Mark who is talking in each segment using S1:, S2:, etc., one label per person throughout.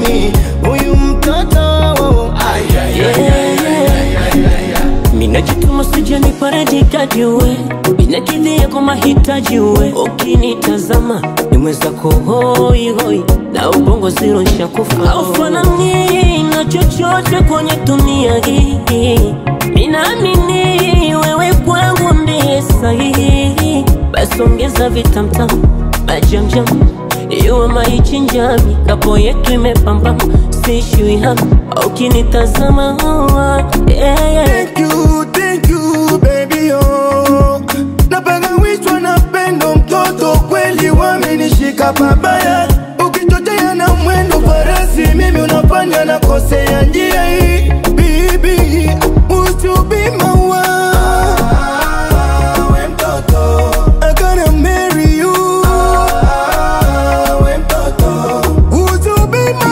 S1: kichwani huyu mtoto Ay, ay, ay, ay, ay, ay, ay, ay.
S2: minajituma sijani paradikaji uwe minakidhia kwa mahitaji uwe ukinitazama nimwezako hoihoi na ubongo ziro nshakufa aufanani na chochote kwenye dunia hii minaamini wewe kwangu ndiye sahihi basi ongeza vitamtam majamjam iwe maichinjami kapo yetu imepambama sishui hapa ukinitazama yeah, yeah.
S1: Thank you, thank you, baby, oh. Napenda wishwa na pendo mtoto kweli wamenishika pabaya ukichochea na mwendo farasi mimi unafanya na kosea njia hii bibi usubima we mtoto I gonna marry you we mtoto usubima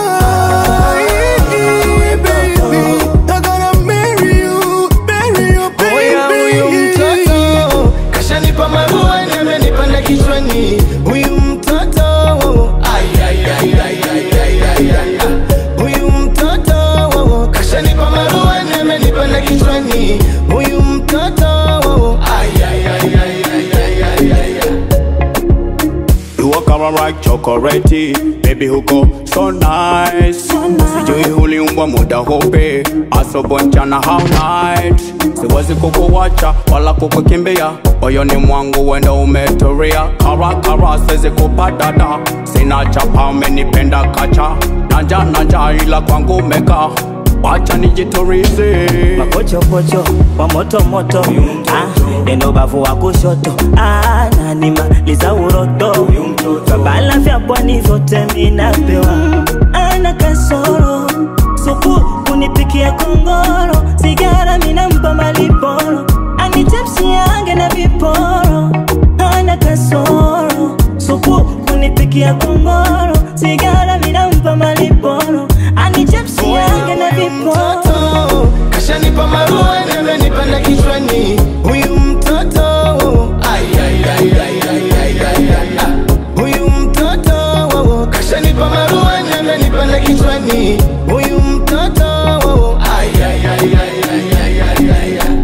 S1: baby I gonna marry you marry you baby huyu mtoto kashanipa marua na amenipanda kichwani huyu mtoto ay ay ay ay ay ay ay ay ah. huyu mtoto kashanipa marua na amenipanda kichwani huyu mtoto ay ay ay ay ay ay ay ay ay
S3: You walk around like chocolate, baby huko so nice. Sijui uliumbwa muda hope, asobo mchana how night. Siwezi kukuwacha wala kukukimbia, moyoni mwangu wenda umetulia. Kara kara siwezi kupadada, sina chapa umenipenda kacha. Nanja nanja ila kwangu meka, wacha nijiturize.
S4: mapochopocho wa moto moto ah, neno bavu wa kushoto ah, nanimaliza uroto vabala vya pwani vyote minapewa ana kasoro supu kunipikia kongoro sigara minampa maliporo anichepsiange na viporo ana kasoro supu kunipikia kongoro sigara minampa maliporo anichepsiange na viporo
S1: mtoto kashanipa marua na amenipanda kichwani huyu mtoto ay ay ay ay ay ay ay ay ah. huyu mtoto kashanipa marua na amenipanda kichwani huyu mtoto ay ay ay ay ay ay ay ay ay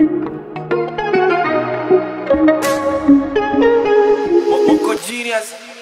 S5: Uko genius